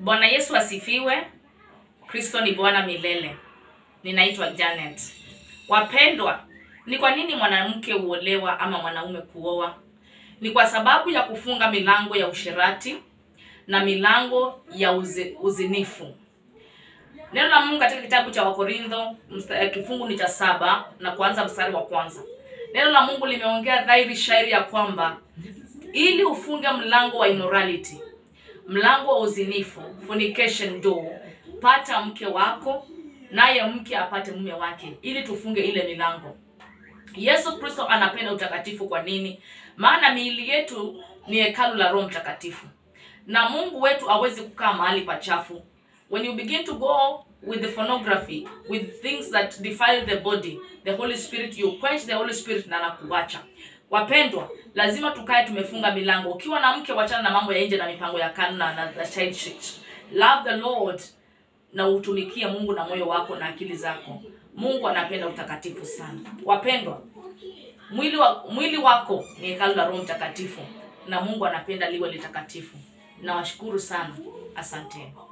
Bwana Yesu asifiwe. Kristo ni Bwana milele. Ninaitwa Janet. Wapendwa, ni kwa nini mwanamke huolewa ama mwanaume kuoa? Ni kwa sababu ya kufunga milango ya usherati na milango ya uzi, uzinifu. Neno la Mungu katika kitabu cha Wakorintho msta- eh, kifungu ni cha saba na kuanza mstari wa kwanza. Neno la Mungu limeongea dhahiri shairi ya kwamba ili ufunge mlango wa immorality, mlango wa uzinifu, fornication door, pata mke wako naye mke apate mume wake, ili tufunge ile milango. Yesu Kristo anapenda utakatifu. Kwa nini? Maana miili yetu ni hekalu la Roho Mtakatifu, na Mungu wetu hawezi kukaa mahali pachafu. When you begin to go with the pornography, with things that defile the body, the Holy Spirit, you quench the Holy Spirit na anakuacha. Wapendwa, lazima tukae tumefunga milango. Ukiwa na mke, wachana na mambo ya nje na mipango ya kana na the child shit. Love the Lord na utumikie Mungu na moyo wako na akili zako. Mungu anapenda utakatifu sana. Wapendwa, mwili wa, mwili wako ni hekalu la Roho Mtakatifu na Mungu anapenda liwe litakatifu. Nawashukuru sana, asanteni.